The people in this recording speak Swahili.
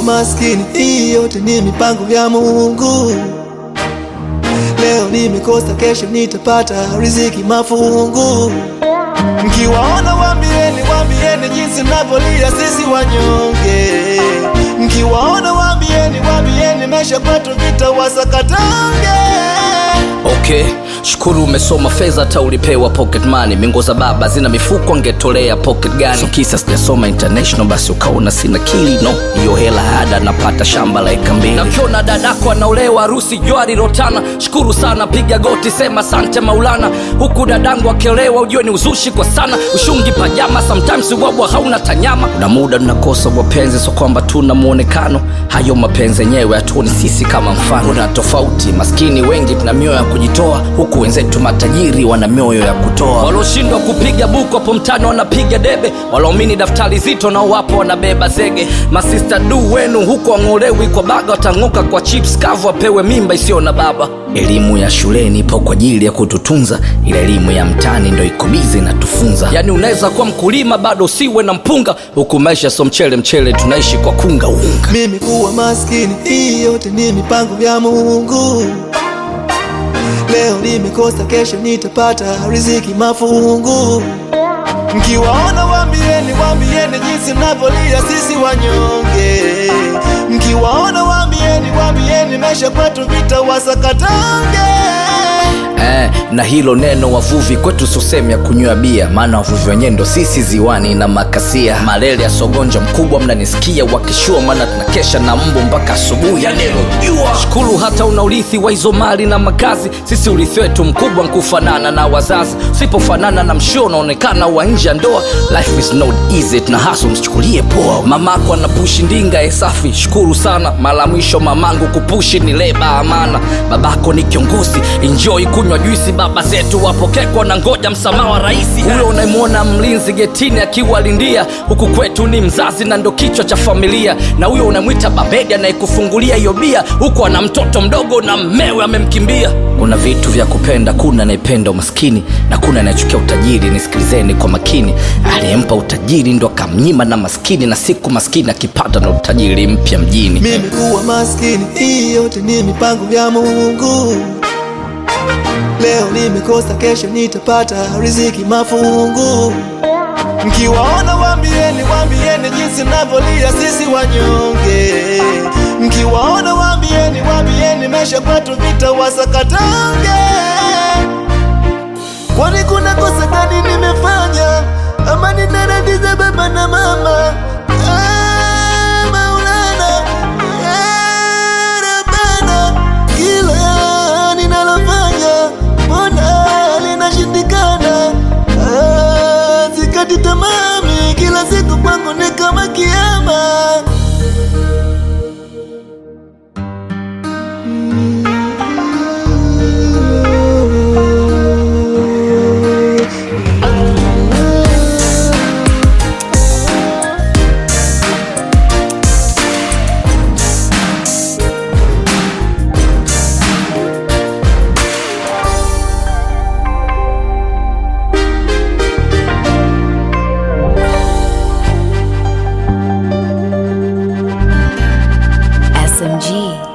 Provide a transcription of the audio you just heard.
maskini, hii yote ni mipango ya Mungu. Leo nimekosa, kesho nitapata riziki mafungu. Mkiwaona waambieni, waambieni jinsi navyolia sisi wanyonge. Mkiwaona waambieni, waambieni maisha kwetu vitawasakatange. Okay, shukuru umesoma fedha hata ulipewa pocket money. Mingo za baba zina mifuko angetolea pocket gani? So kisa sijasoma international basi ukaona sina kili no. Hiyo hela ada napata shamba la eka mbili. Na ukiona dadako anaolewa harusi jwari rotana, shukuru sana, piga goti, sema sante Maulana. Huku dadangu akiolewa ujue ni uzushi kwa sana, ushungi pajama, sometimes ubwabwa hauna tanyama. Kuna muda tunakosa wapenzi, so kwamba tuna muonekano, hayo mapenzi yenyewe hatuoni sisi kama mfano. Kuna tofauti, maskini wengi tuna mioyo ya kujitoa, huku wenzetu matajiri wana mioyo ya kutoa. Walioshindwa kupiga buku hapo mtani wanapiga debe, walaomini daftari zito nao wapo wanabeba zege. Masista du wenu huku wang'olewi kwa baga, watang'oka kwa chips kavu, wapewe mimba isiyo na baba. Elimu ya shuleni ipo kwa ajili ya kututunza, ila elimu ya mtaani ndo iko bize inatufunza. Yani unaweza kuwa mkulima bado usiwe na mpunga, huku maisha so mchele mchele, tunaishi kwa kunga unga. Mimi kuwa maskini, hii yote ni mipango ya Mungu. Leo nimekosa, kesho nitapata riziki mafungu. Mkiwaona waambieni, waambieni jinsi navyolia sisi wanyonge. Mkiwaona waambieni, waambieni maisha kwetu vitawasakatange. Eh, na hilo neno wavuvi kwetu susemi ya kunywa bia, maana wavuvi wenyewe ndo sisi ziwani na makasia. Malele ya sogonja mkubwa, mnanisikia wakishua, maana tunakesha na mbu mpaka asubuhi ya neno jua. Shukuru hata una urithi wa hizo mali na makazi, sisi urithi wetu mkubwa nkufanana na wazazi. Usipofanana na mshio unaonekana wa nje ya ndoa. Life is not easy, tuna hustle, msichukulie poa. Mamako anapushi ndinga e safi, shukuru sana. Mara mwisho mamangu kupushi ni leba amana. Babako ni kiongozi, enjoy kunywa juisi. Baba zetu wapokekwa na ngoja msamaha wa raisi. Huyo unayemwona mlinzi getini akiwalindia, huku kwetu ni mzazi na ndo kichwa cha familia. Na huyo unamwita babedi anayekufungulia hiyo bia, huku ana mtoto mdogo na mmewe amemkimbia. Kuna vitu vya kupenda, kuna anayependa umaskini na kuna anayechukia utajiri. Nisikilizeni kwa makini, aliyempa utajiri ndo akamnyima na maskini, na siku maskini akipata na utajiri mpya mjini. Mimi kuwa maskini, hii yote ni mipango ya Mungu. Leo nimekosa, kesho nitapata riziki mafungu. Mkiwaona waambieni, waambieni jinsi navyolia sisi wanyonge. Mkiwaona waambieni, waambieni maisha kwetu vitawasakatange. Kwani kuna kosa gani nimefanya ama ninaradiza baba na mama? Ah, Maulana, ah, Rabbana, kila ninalofanya mbona linashindikana? Ah, Sikati tamami, kila siku kwangu ni kama kiama. SMG.